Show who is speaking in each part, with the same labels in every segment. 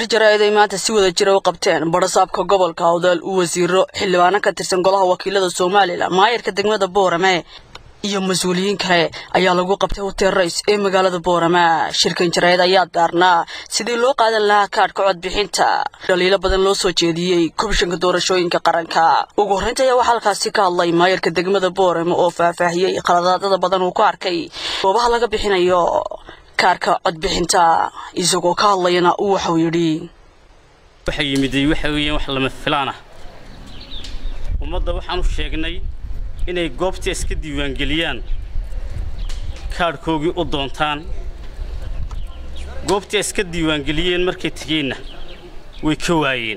Speaker 1: jaraa'id ay maanta si wada jira u qabteen barasaabka gobolka awdal wasiiro xildhibaano ka tirsan golaha wakiilada somalilan maayarka degmada boorame iyo mas-uuliyiin kale ayaa lagu qabtay hotel rays ee magaalada boorama shirkan jaraa'id ayaa daarnaa sidii loo qaadan lahaa kaadhka codbixinta dhaliilo badan loo soo jeediyey komishanka doorashooyinka qaranka ugu horreynta ayaa waxaa halkaasi ka hadlay maayarka degmada boorame oo faahfaahiyey khaladaadada badan uu ku arkay goobaha laga bixinayo kaarka codbixinta isagoo ka hadlayana uu waxau yidhi
Speaker 2: waxa yimiday waxa weeyaan wax lama filaan ah ummadda waxaan u sheegnay inay goobta iska diiwaangeliyaan kaadhkoogii u doontaan goobtii iska diiwaangeliyeen markay tegeenna way ka waayeen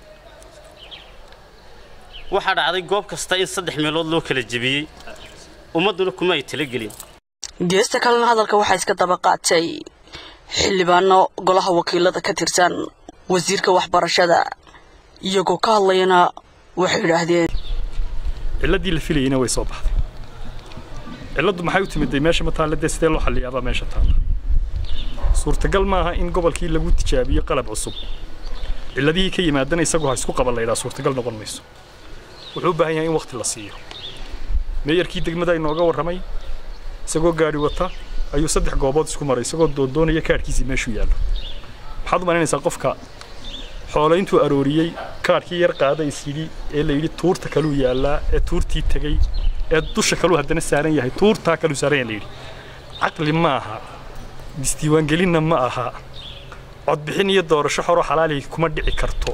Speaker 2: waxaa dhacday goob kasta in saddex meelood loo kala jebiyey ummadduna kuma ay talagelin
Speaker 1: geesta kalena hadalka waxaa iska daba qaatay xildhibaano golaha wakiilada ka tirsan wasiirka waxbarashada iyagoo ka hadlayana waxay yidhaahdeen
Speaker 3: ciladii la filayeyna way soo baxday cilladdu maxay u timiday meesha ma taalla dee sidee loo xalliyaabaa meesha taalla suurtagal maaha in gobolkii lagu tijaabiyo qalab cusub cilladihii ka yimaadana isagu ha isku qaban laydhaa suurtagal noqon mayso wuxuu u baahan yahay in wakhti la siiyo meeyarkii degmada inooga warramay isagoo gaadhi wata ayuu saddex goobood isku maray isagoo doondoonaya kaadhkiisii meeshuu yaallo maxaad u malaynaysaa qofka xoolayntuu arooriyey kaadhkii yar qaada isyidhi ee la yidhi tuurta kaluu yaallaa ee tuurtii tegey ee dusha kaluu haddana saaran yahay tuurtaa kaluu saaran yahay la yidhi caqli ma aha disdiiwaangelinna ma aha codbixin iyo doorasho xoroo xalaalihi kuma dhici karto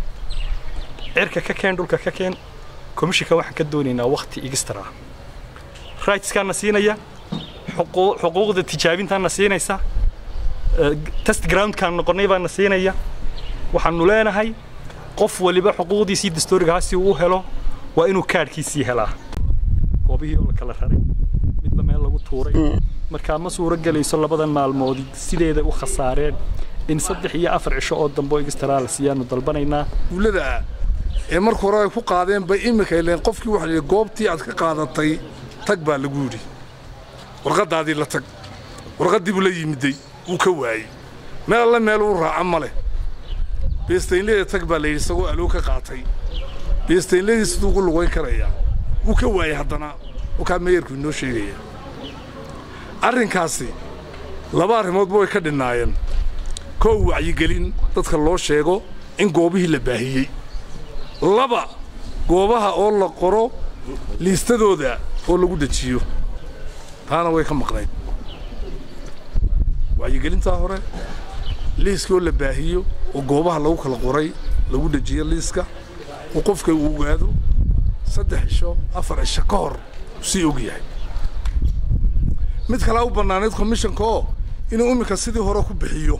Speaker 3: cirka ka keen dhulka ka keen komishinka waxaan ka doonaynaa wakhti igistar ah rightskaana siinaya xuquuqda tijaabintaana siinaysa test groundkaan noqonnay baana siinaya waxaanu leenahay qof waliba xuquuqdiisii dastuurigaha si uu u helo waa inuu kaadhkiisii helaa goobihii oo la kala raray midba meel lagu tuuray markaa ma suuro gelayso labadan maalmood sideeda u khasaareen in saddex iyo afar cisho oo dambe oo igistaraa la siiyaanu dalbanaynaa
Speaker 4: duulada ee marka hore ay ku qaadeen bay iminka ileen qofkii waxa la goobtii aad ka qaadatay tag baa lagu yidhi warqaddaadii la tag warqaddii buu la yimiday wuu ka waayey meel alle meel uu raaca ma leh beestaynlada tag baa la yidhi isagoo aloo ka qaatay beestaynladii siduu ugu lugayn karayaa wuu ka waayey haddana wakaa meeyarku inoo sheegaya arrinkaasi laba arrimoodba way ka dhinnaayeen koow wacyigelin dadka loo sheego in goobihii la baahiyey laba goobaha oo la qoro liistadooda oo lagu dejiyo taana way ka maqnayd wacyigelintaa hore liiskii oo la baahiyo oo goobaha lagu kala qoray lagu dejiyo liiska oo qofka uu ogaado saddex cisho afar cisho ka hor sii og yahay mid kalea u bannaanayd komishanka oo inuu iminka sidii hore ku bixiyo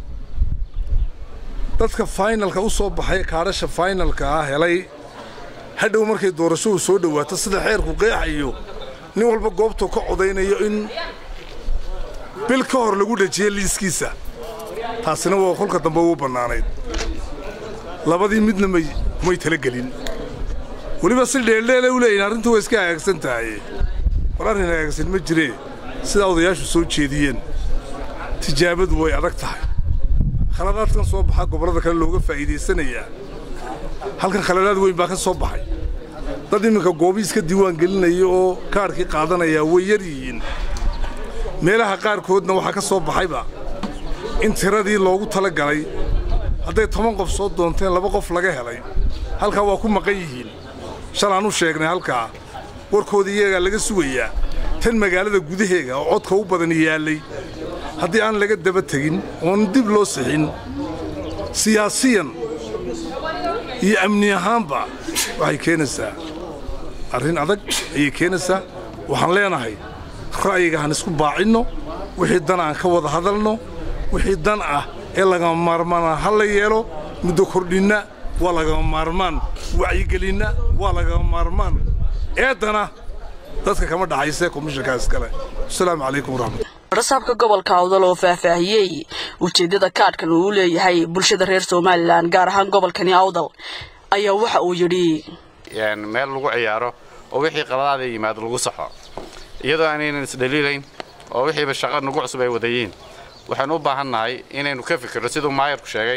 Speaker 4: dadka faynalka u soo baxay kaadhasha faynalka ah helay hadhow markay doorashadu soo dhowaato sida xeerku qeexayo nin walba goobtuu ka codaynayo in bil ka hor lagu dhejiyo liiskiisa taasina waa kolka dambe uu bannaanayd labadii midna may may talagelin weliba si dheeldheele u leeyihin arrintu way iska hagaagsan tahay war arrin hagaagsan ma jiree sidaa odayaashu soo jeediyeen tijaabadu way adag tahay khaladaadkan soo baxa gobollada kale looga faa'iidaysanayaa halkan khaladaad weyn baa ka soo baxay dad iminka goobii iska diiwaan gelinaya oo kaadhkii qaadanayaa way yar yihiin meelaha qaarkoodna waxaa ka soo baxayba in tiradii loogu tala galay hadday toban qof soo doonteen laba qof laga helay halkaa waa ku maqan yihiin shalaan u sheegnay halkaa warkoodii iyagaa laga sugayaa tan magaalada gudaheega oo codka u badan yaallay haddii aan laga daba tegin oon dib loo sixin siyaasiyan iyo amni ahaanba waxay keenaysaa arrin adag ayay keenaysaa waxaan leenahay ra'yiga han isku baacinno wixii dan aan ka wada hadalno wixii dan ah ee lagama maarmaana ha la yeelo muddo kordhinna waa lagama maarmaan wacyigelinna waa lagama maarmaan eeddana dadka kama dhaxaysee komishankaa iskale asalaamu calaykum waraxmat
Speaker 1: rasaabka gobolka awdal oo faahfaahiyey ujeeddada kaadhkan uu u leeyahay bulshada reer somalilan gaar ahaan gobolkani awdal ayaa waxa uu yidhi
Speaker 5: meel lagu ciyaaro oo wixii qaladaada yimaado lagu saxo iyadoo aanaynan isdhaliilayn oo wixiiba shaqo nagu cusub ay wadayiin waxaan u baahannahay inaynu ka fikirno siduu maayarku sheegay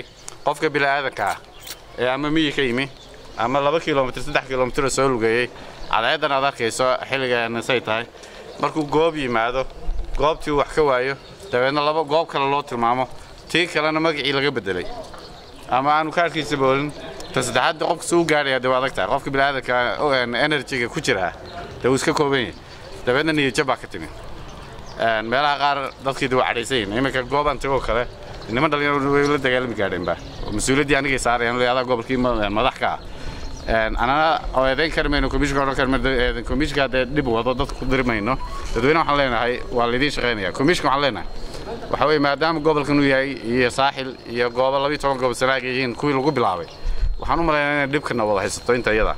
Speaker 5: qofka bini'aadanka ah ee ama miyi ka yimi ama laba kilomitir saddex kilomitir soo lugeeyey cadceeddan aad arkayso xilliganisay tahay markuu goob yimaado goobtii wax ka waayo dabeedna laba goob kale loo tilmaamo tii kalena magacii laga beddelay ama aanu kaarkiisa boolin ta saddexaad qofka suu gaadhaya dee waa adag tahay qofka bini'aadanka enerjiga ku jira dee wuu iska kooban yahay dabeedna niyadjab baa ka timi meelaha qaar dadkii waa cadhaysan yihin iminka goobaan tagoo kale niman dhalinyaro way la dagaalami gaadheenba oo mas-uuliyaddii anigay saarayaan leeyadaa gobolkii madax ka ah anana oo eedayn kari mayno komishinka odhan kari mayno komishinka haddee dhib wado dadka ku diri mayno dadweyne waxaan leenahay waa laydiin shaqaynaya komishinka waxaan leenahay waxa weeye maadaama gobolkan uu yahay iyo saaxil iyo goobo labiyo toban goobo sanaag yihiin kuwii lagu bilaabay waxaan u malaynaa inay dhibkana wada haysato inta iyada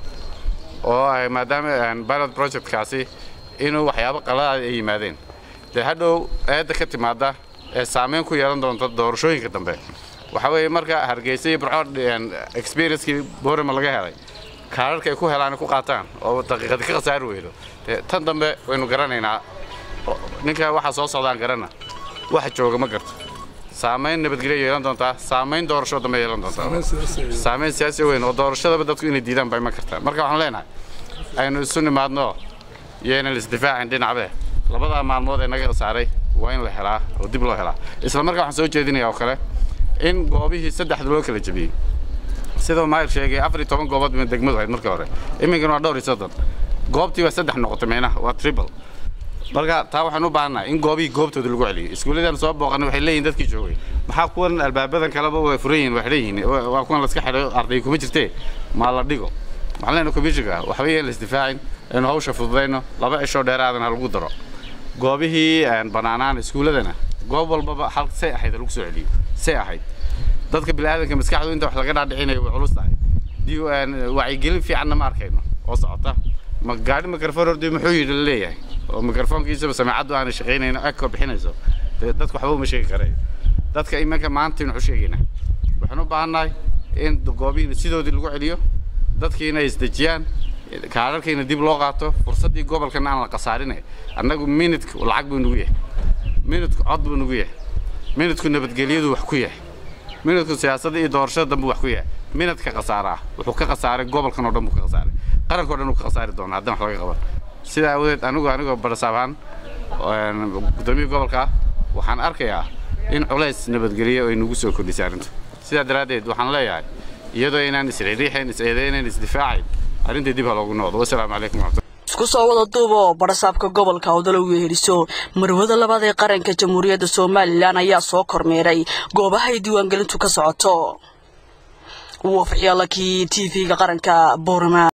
Speaker 5: oo maadaama pilot projectkaasi inuu waxyaabo qaladaad ay yimaadeen dee hadhow eedda ka timaada ee saamayn ku yeelan doonta doorashooyinka dambe waxa weeye marka hargeysa iyo burco experiencekii boorama laga helay kaararka ay ku helaan ku qaataan oo daqiiqadi ka khasaari weydo dee tan dambe waynu garanaynaa ninka waxaa soo socdaan garana waxa jooga ma garto saamayn nabadgelyo yeelan doontaa saamayn doorasho dambe yeelan doontaa saamayn siyaasi weyn oo doorashadaba dadku inay diidaan bay ma kartaa marka waxaan leenahay aynu isu nimaadno iyo inaan isdifaacin dhinacbe labadaa maalmood ee naga khasaaray waa in la helaa oo dib loo helaa isla markaa waxaan soo jeedinaya oo kale in goobihii saddexda loo kala jebiyey sidoo maayir sheegay afar iyo toban goobood bay degmadu ahayd markii hore iminkana waa dhowr iyo soddon goobtii waa saddex noqotay meynaha waa triple marka taa waxaan u baahannahay in goobihii goobtooda lagu celiyo iskuulladan soo booqanay waxay leeyihin dadkii joogay maxaa kuwan albaabadan kaleba way furan yihin waa xidhan yihiin waa kuwan laska xidhay arday kuma jirtee maa la dhigo waxaan leenahay komishinka waxba yeen la isdifaacin aynu hawsha fududayno laba cishoo dheeraadan ha lagu daro goobihii bannaanaan iskuulladana goob walbaba hal say ahayd lagu soo celiyo say ahayd dadka bini'aadanka maskaxdu inta wax laga dhaadhicinayo way culus tahay wacyigelin fiicanna ma arkayno oo socota ma gaadhi mikrofon hordi muxuu yidhi la leeyahay oo mikrofoonkiisaba samaacaddu aanay shaqaynayno eko bixinayso dee dadku waxba uma sheegi karayo dadka iminka maanta aynu waxu sheegaynaa waxaan u baahannahay in goobihiina sidoodii lagu celiyo dadkii inay isdejiyaan kaararkiina dib loo qaato fursaddii gobolkana aan la khasaarinay annagu minidka lacag buu nagu yahay minidku cod buu nagu yahay minidku nabadgelyadu wax ku yahay minidku siyaasadda iyo doorashada dambe wax ku yahay minidka khasaara ah wuxuu ka khasaaray gobolkan oo dhan buu ka khasaaray qaranka o dhan uu ka khasaari doona haddana wax laga qaban sidaa awadeed anigu anigoo barasaab ahaan guddoomiya gobolka ah waxaan arkayaa in culays nabadgelyo ay nagu soo kordhisay arrintu sidaa daraaddeed waxaan leeyahay iyadoo inaan isriixriixayn is-eedaynayn isdifaacayn arrintii dib ha loogu noqdo wasalaamu calaykum waraxmatullahi
Speaker 1: isku soo wada duub oo barasaabka gobolka awdalow yeeriso marwada labaad ee qaranka jamhuuriyadda somalilan ayaa soo kormeeray goobaha ay diiwaangelintu ka socoto wafxyaalakii t v-ga qaranka boorama